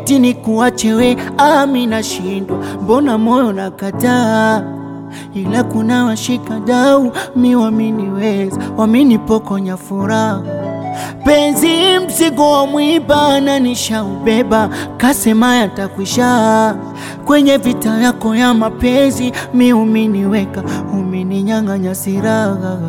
eti ni kuache we, ami nashindwa, mbona moyo nakataa ila kuna washika dau mi waminiweza waminipokonya furaha penzi mzigo wa mwiba na nishaubeba, kasema yatakwisha. Kwenye vita yako ya mapenzi mi uminiweka, umininyang'anya siraha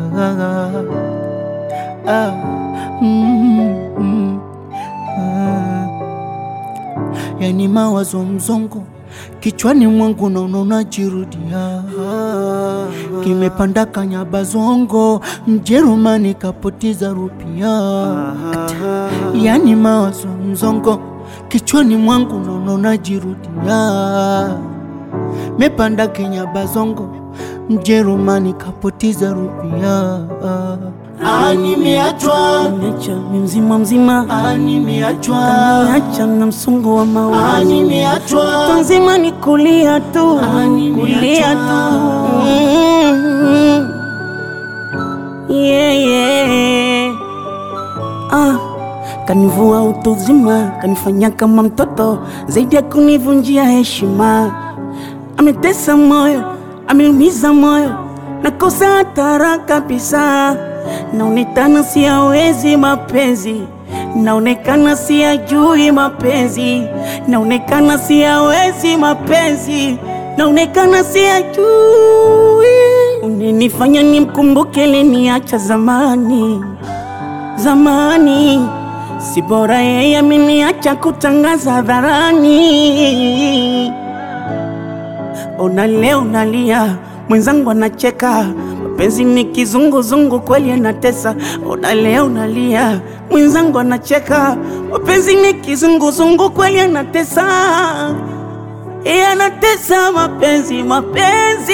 ah, mm, mm, ah. Yani mawazo mzongo kichwani mwangu naona unajirudia, kimepanda kanyabazongo, Mjerumani kapoteza rupia. Yani mawazo mzongo kichwani mwangu naona unajirudia, mepanda kenyabazongo, Mjerumani kapoteza rupia. Ah, nimeachwa, Nimeacha mi mzima mzima, ah, nimeachwa, niacha na msongo wa ah, mawazo nimeachwa. Kutwa nzima ni kulia tu, Ah, nimeachwa. kulia tu Mm. yeah, yeah. Ah, kanivua utu uzima, kanifanya kama mtoto, zaidi ya kunivunjia heshima. Ametesa moyo, ameumiza moyo, nakosa hatara kabisa. Naonekana siyawezi mapenzi, naonekana siyajui mapenzi, naonekana siyawezi mapenzi, naonekana siyajui. Unenifanya nimkumbuke liniacha zamani zamani, si bora yeye ameniacha kutangaza hadharani. Ona leo nalia, mwenzangu anacheka, mapenzi ni kizunguzungu, kweli anatesa. Ona leo nalia, mwenzangu anacheka, mapenzi ni kizunguzungu, kweli anatesa. Yeye anatesa mapenzi, mapenzi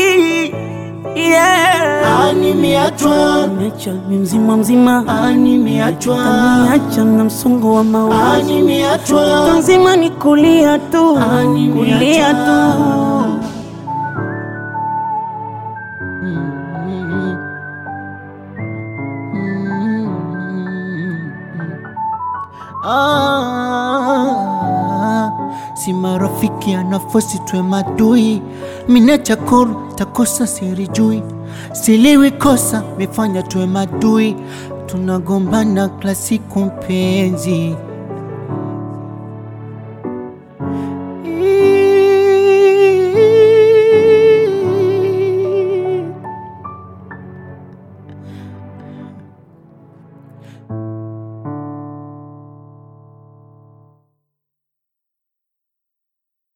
yeah. Ah, nimeachwa, Niacha mi mzima mzima, ah, nimeachwa, niacha na msongo wa ah, mawazo nimeachwa. nzima ni kulia tu, Ah, nimeachwa. kulia tu. Ah, si marafiki anafosi twe madui mina chakoro takosa sirijui siliwi kosa mefanya twe madui tunagombana klasiku mpenzi